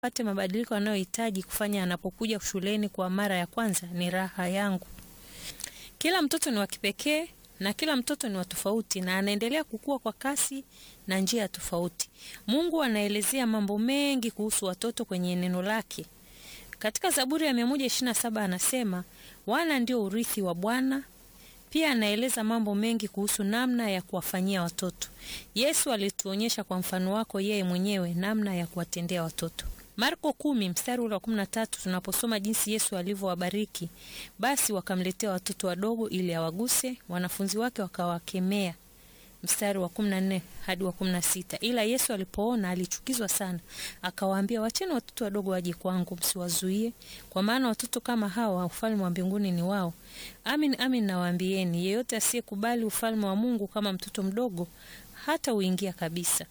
pate mabadiliko anayohitaji kufanya anapokuja shuleni kwa mara ya kwanza ni raha yangu. Kila mtoto ni wa kipekee na kila mtoto ni wa tofauti na anaendelea kukua kwa kasi na njia tofauti. Mungu anaelezea mambo mengi kuhusu watoto kwenye neno lake. Katika Zaburi ya 127 anasema wana ndio urithi wa Bwana. Pia anaeleza mambo mengi kuhusu namna ya kuwafanyia watoto. Yesu alituonyesha kwa mfano wako yeye mwenyewe namna ya kuwatendea watoto. Marko kumi mstari ule wa kumi na tatu tunaposoma jinsi Yesu alivyowabariki, basi wakamletea watoto wadogo ili awaguse, wanafunzi wake wakawakemea. Mstari wa kumi na nne hadi wa kumi na sita ila Yesu alipoona alichukizwa sana, akawaambia, wacheni watoto wadogo waje kwangu, msiwazuie, kwa maana watoto kama hawa ufalme wa mbinguni ni wao. Amin, amin nawaambieni, yeyote asiyekubali ufalme wa Mungu kama mtoto mdogo hata uingia kabisa.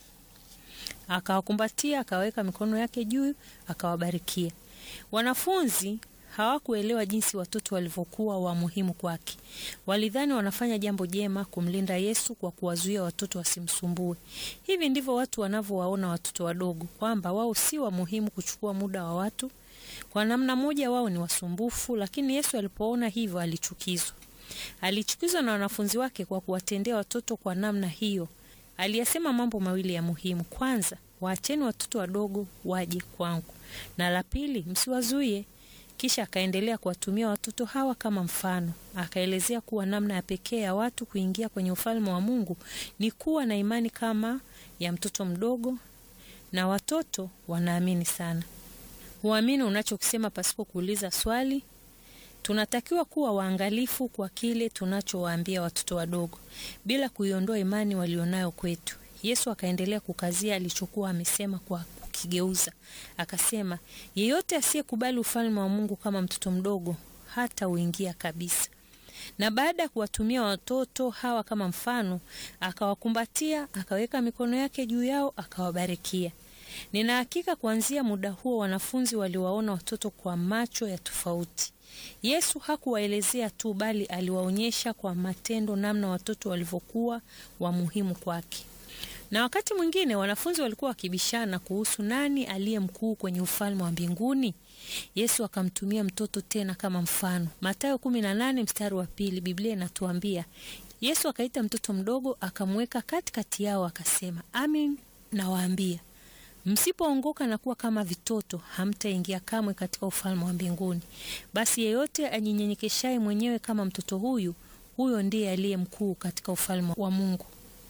Akawakumbatia, akaweka mikono yake juu, akawabarikia. Wanafunzi hawakuelewa jinsi watoto walivyokuwa wa muhimu kwake. Walidhani wanafanya jambo jema kumlinda Yesu kwa kuwazuia watoto wasimsumbue. Hivi ndivyo watu wanavyowaona watoto wadogo, kwamba wao si wa muhimu kuchukua muda wa watu. Kwa namna moja, wao ni wasumbufu, lakini Yesu alipoona hivyo alichukizwa. Alichukizwa na wanafunzi wake kwa kuwatendea watoto kwa namna hiyo. Aliyasema mambo mawili ya muhimu. Kwanza, waacheni watoto wadogo waje kwangu, na la pili, msiwazuie. Kisha akaendelea kuwatumia watoto hawa kama mfano. Akaelezea kuwa namna ya pekee ya watu kuingia kwenye ufalme wa Mungu ni kuwa na imani kama ya mtoto mdogo, na watoto wanaamini sana. Huamini unachokisema pasipo kuuliza swali. Tunatakiwa kuwa waangalifu kwa kile tunachowaambia watoto wadogo bila kuiondoa imani walionayo kwetu. Yesu akaendelea kukazia alichokuwa amesema kwa kukigeuza. Akasema, yeyote asiyekubali ufalme wa Mungu kama mtoto mdogo hata uingia kabisa. Na baada ya kuwatumia watoto hawa kama mfano, akawakumbatia, akaweka mikono yake juu yao, akawabarikia. Nina hakika kuanzia muda huo wanafunzi waliwaona watoto kwa macho ya tofauti. Yesu hakuwaelezea tu bali aliwaonyesha kwa matendo namna watoto walivyokuwa wa muhimu kwake. Na wakati mwingine wanafunzi walikuwa wakibishana kuhusu nani aliye mkuu kwenye ufalme wa mbinguni. Yesu akamtumia mtoto tena kama mfano. Mathayo 18 mstari wa pili, Biblia inatuambia Yesu akaita mtoto mdogo akamweka katikati yao, akasema, amin nawaambia msipoongoka na kuwa kama vitoto hamtaingia kamwe katika ufalme wa mbinguni. Basi yeyote ajinyenyekeshaye mwenyewe kama mtoto huyu, huyo ndiye aliye mkuu katika ufalme wa Mungu.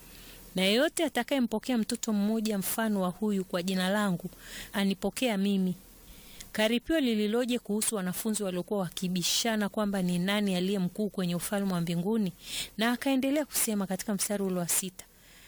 Na yeyote atakayempokea mtoto mmoja mfano wa huyu kwa jina langu, anipokea mimi. Karipio lililoje kuhusu wanafunzi waliokuwa wakibishana kwamba ni nani aliye mkuu kwenye ufalme wa mbinguni! Na akaendelea kusema katika mstari ule wa sita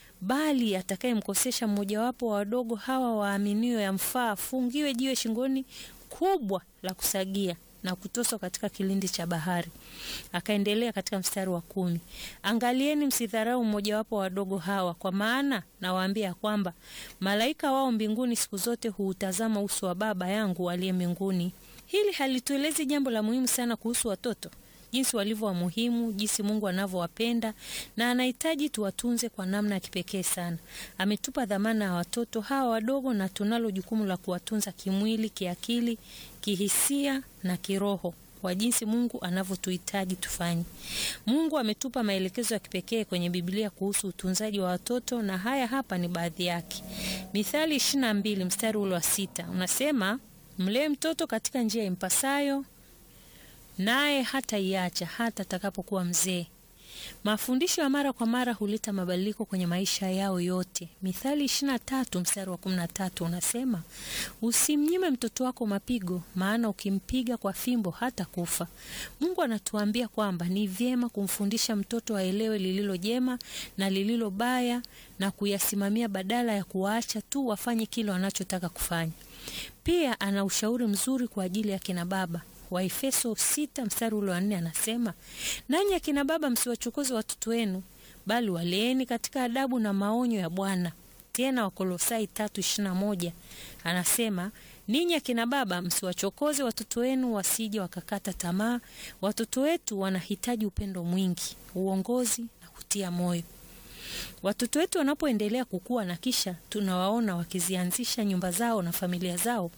bali atakayemkosesha mmojawapo wa wadogo hawa waaminio, yamfaa afungiwe jiwe shingoni kubwa la kusagia na kutoswa katika kilindi cha bahari. Akaendelea katika mstari wa kumi, angalieni msidharau mmojawapo wa wadogo hawa, kwa maana nawaambia kwamba malaika wao mbinguni siku zote huutazama uso wa Baba yangu aliye mbinguni. Hili halituelezi jambo la muhimu sana kuhusu watoto jinsi walivyo wa muhimu, jinsi Mungu anavyowapenda na anahitaji tuwatunze kwa namna ya kipekee sana. Ametupa dhamana ya watoto hawa wadogo, na tunalo jukumu la kuwatunza kimwili, kiakili, kihisia na kiroho kwa jinsi Mungu anavyotuhitaji tufanye. Mungu ametupa maelekezo ya kipekee kwenye Biblia kuhusu utunzaji wa watoto, na haya hapa ni baadhi yake. Mithali 22 mstari ule wa sita unasema, mlee mtoto katika njia impasayo naye hata iacha hata atakapokuwa mzee. Mafundisho ya mara kwa mara huleta mabadiliko kwenye maisha yao yote. Mithali 23 mstari wa 13 unasema, usimnyime mtoto wako mapigo, maana ukimpiga kwa fimbo hata kufa. Mungu anatuambia kwamba ni vyema kumfundisha mtoto aelewe lililo jema na lililo baya na kuyasimamia badala ya kuwaacha tu wafanye kile wanachotaka kufanya. Pia ana ushauri mzuri kwa ajili ya kina baba. Waefeso sita mstari ule wa nne anasema, nanyi akina baba msiwachokoze watoto wenu, bali waleeni katika adabu na maonyo ya Bwana. Tena Wakolosai tatu ishirini na moja anasema, ninyi akina baba msiwachokoze watoto wenu wasije wakakata tamaa. Watoto wetu wanahitaji upendo mwingi, uongozi na kutia moyo. Watoto wetu wanapoendelea kukua na kisha tunawaona wakizianzisha nyumba zao na familia zao,